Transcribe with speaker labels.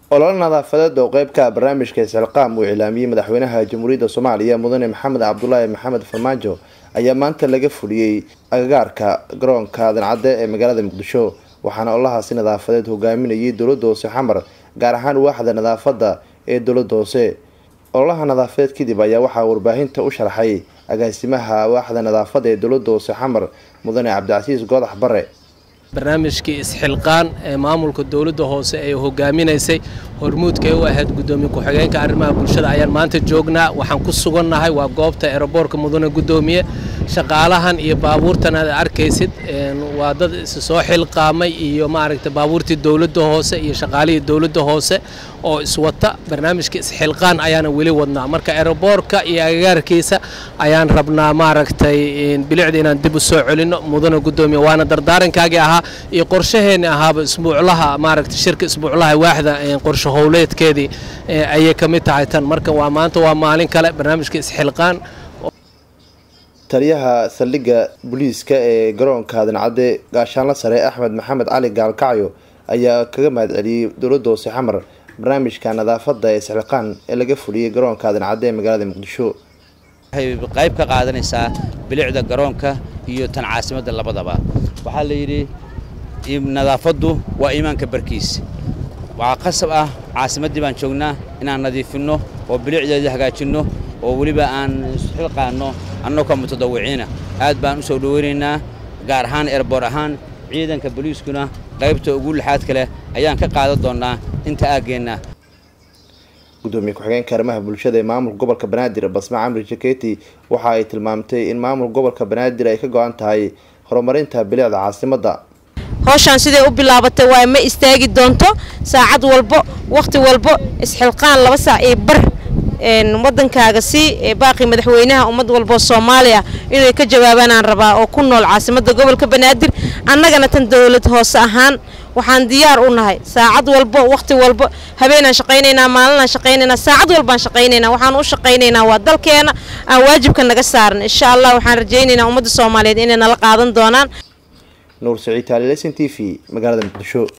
Speaker 1: ololo nadaafadeed oo qeybka barnaamijka isxilqaam uu iclaamiyey madaxweynaha jamhuuriyadda soomaaliya mudane maxamed cabdulaahi maxamed farmaajo ayaa maanta laga fuliyey agagaarka garoonka dancadde ee magaalada muqdisho waxaana ololahaasi nadaafadeed hogaaminayay dowladda hoose xamar gaar ahaan waaxda nadaafadda ee dowladda hoose ololaha nadaafadeed kadib ayaa waxaa warbaahinta u sharxay agaasimaha waaxda nadaafadda ee dowladda hoose xamar mudane cabdicasiis goodax bare
Speaker 2: barnaamijkii isxilqaan ee maamulka dowladda hoose ee hogaaminaysay hormuudkay u ahayd gudoomiye ku-xigeenka arrimaha bulshada ayaan maanta joognaa waxaan ku sugannahay waa goobta eroboorka mudane gudoomiye shaqaalahan iyo baabuurtan aad arkaysid waa dad isu soo xilqaamay iyo maaragta baabuurtii dowladda hoose iyo shaqaalihii dowladda hoose oo iswata barnaamijka isxilqaan ayaana weli wadnaa marka eroboorka iyo agagaarkiisa ayaan rabnaa maaragtay bilicda inaan dib u soo celinno mudane gudoomiye waana dardaarankaagii ahaa iyo qorshaheenni ahaaba isbuuclaha maaragta shirka isbuuclaha waaxda qorshe howleedkeedii ayay ka mid tahay tan marka waa maanta waa maalin kale barnaamijka isxilqaan
Speaker 1: taliyaha saldhigga booliiska ee garoonka dancadde gaashaanla sare axmed maxamed cali gaalkacyo ayaa kaga mahad celiyey dowladda hoose xamar barnaamijka nadaafadda ee isxilqaan ee laga fuliyey garoonka dancadde ee magaalada muqdisho
Speaker 3: waxay qayb ka qaadanaysaa bilicda garoonka iyo tan caasimadda labadaba waxaa la yidhi nadaafaddu waa iimaanka barkiis waxaa qasab ah caasimaddii baan joognaa inaan nadiifinno oo bilicdeedii hagaajinno oo weliba aan isxilqaanno annagoo ka mutadawiciina aad baan u soo dhoweynaynaa gaar ahaan erboor ahaan ciidanka boliiskuna qaybta ugu lixaadka leh ayaan ka qaadan doonnaa inta aaggeenna
Speaker 1: gudoomiye ku-xigeenka arrimaha bulshada ee maamulka gobolka banaadir basma camri jaketi waxa ay tilmaamtay in maamulka gobolka banaadir ay ka go-an tahay horumarinta bilicda caasimadda
Speaker 4: howshaan siday u bilaabatay waa ma istaagi doonto saacad walbo wakhti walbo isxilqaan laba saac iyo bar wadankaaga si baaqi madaxweynaha ummad walboo soomaaliya inay ka jawaabaanaan rabaa oo ku nool caasimadda gobolka banaadir annagana tan dowlad hoose ahaan waxaan diyaar u nahay saacad walbo wakhti walbo habeenaan shaqaynaynaa maalinaan shaqaynaynaa saacad walbaan shaqaynaynaa waxaan u shaqaynaynaa waa dalkeena aan waajibka naga saaran insha allah waxaan rajaynaynaa ummadda soomaaliyeed inay nala qaadan doonaan
Speaker 1: nuur saciid taalilesin t v magaalada muqdisho